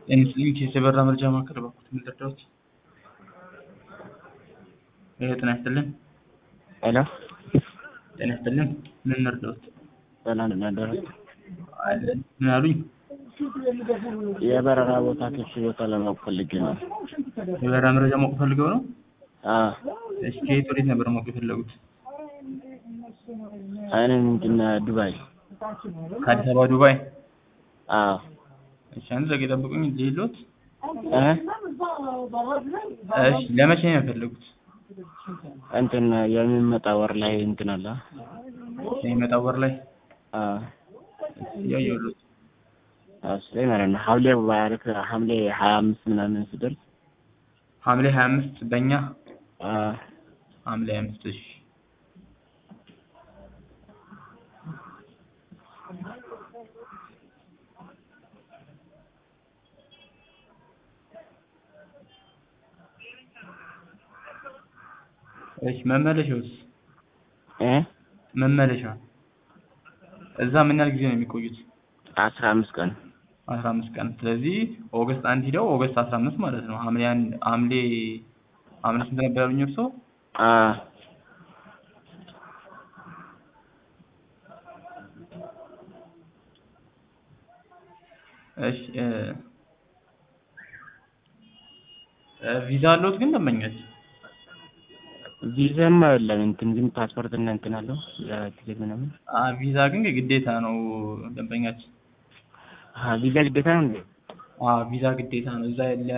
ኤንስሊም የበራ መረጃ ማዕከል እባክዎት ምን ልርዳዎት? ሄሎ ጤና ይስጥልን። ሄሎ ጤና ይስጥልን። ምን ልርዳዎት? ሰላም እናደሩት። አለን። ምን አሉኝ? የበረራ ቦታ ክፍት ቦታ ለማወቅ ፈልጌ ነው። የበረራ መረጃ ማወቅ ፈልገው ነው? አዎ እሺ ከየት ወዴት ነበር ማወቅ የፈለጉት? እኔ ምንድን ዱባይ። ከአዲስ አበባ ዱባይ? አዎ እሺ አንድ ደቂቃ ጠብቁኝ ልሂድልዎት። እ እሺ ለመቼ ነው የፈለጉት? እንትን የሚመጣ ወር ላይ እንትን አለ። የሚመጣው ወር ላይ? አዎ እያየሁልዎት። እሱ ላይ ማለት ነው ሐምሌ ባያልቅ ሐምሌ ሀያ አምስት ምናምን ሲደርስ ሐምሌ ሀያ አምስት በእኛ አዎ ሐምሌ ሀያ አምስት እሺ እሺ መመለሻውስ? እ መመለሻ እዛ ምን ያህል ጊዜ ነው የሚቆዩት? አስራ አምስት ቀን አስራ አምስት ቀን ስለዚህ ኦገስት አንድ ሂደው ኦገስት አስራ አምስት ማለት ነው። ሐምሌ አንድ ሐምሌ ሐምሌ ስንት ነበር ያሉኝ እርስዎ? አዎ እሺ እ ቪዛ አለዎት ግን ደንበኛች? ቪዛማ የለም እንትን ግን ፓስፖርት እና እንትን አለው የትኬት ምናምን። አ ቪዛ ግን ግዴታ ነው ደንበኛችን። አሀ ቪዛ ግዴታ ነው እንዴ? አዎ ቪዛ ግዴታ ነው። እዛ ያለ